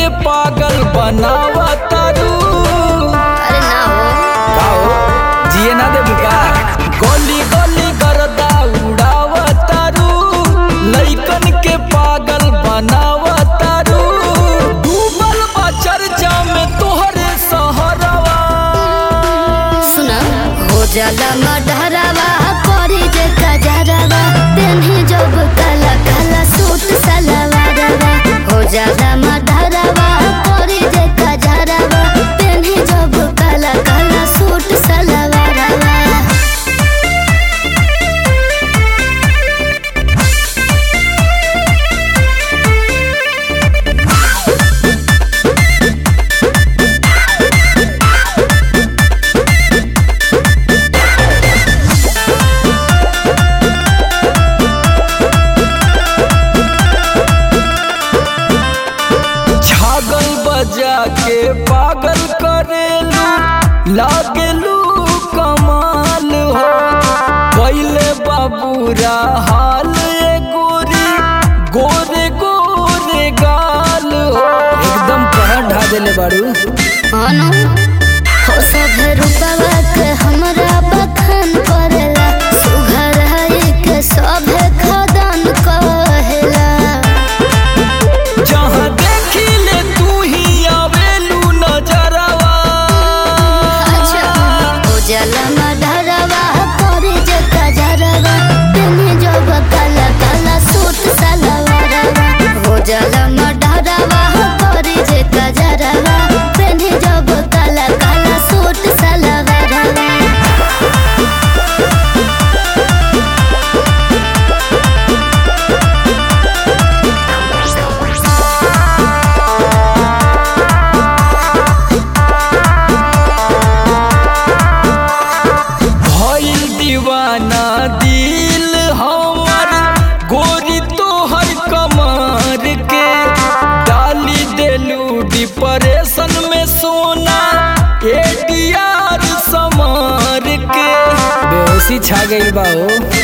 के पागल बनावा तारू अरे ना हो का हो जिए ना दे बुका गोली गोली करदा उड़ावा तारू लइकन के पागल बनावा तारू डूबल बा चर्चा में तोहरे सहरवा सुना हो जाला मडहरावा करी जे कजरवा तेन्ही जब काला काला सूट सलवारवा हो जाला मडहरावा करी जे कजरवा तेन्ही जब काला काला सूट सलवारवा छागल बजा के पागल करेलू लागेलू कमाल हो पहले बाबूरा हाल ए गोरी गोरे गोरे गाल हो एकदम कहर ढा देले बाड़ू अनु हो सब रूपवा के हमरा बखान करेला सुघर है के सब खदान कहेला जहाँ देखी ले तू ही आवेलू नजरवा अच्छा हो जाला मडरवा करे जे कजरवा तेने जब काला काला सूट सलवारवा हो जाला मडरवा करे जे कजरवा तेने जब काला काला सूट सलवारवा भइल दीवाना दिल हमर गोरी तोहर कमर के डाली देलू डिप्रेशन में सोना एडीआर समार के बेहोशी छा गइल बा हो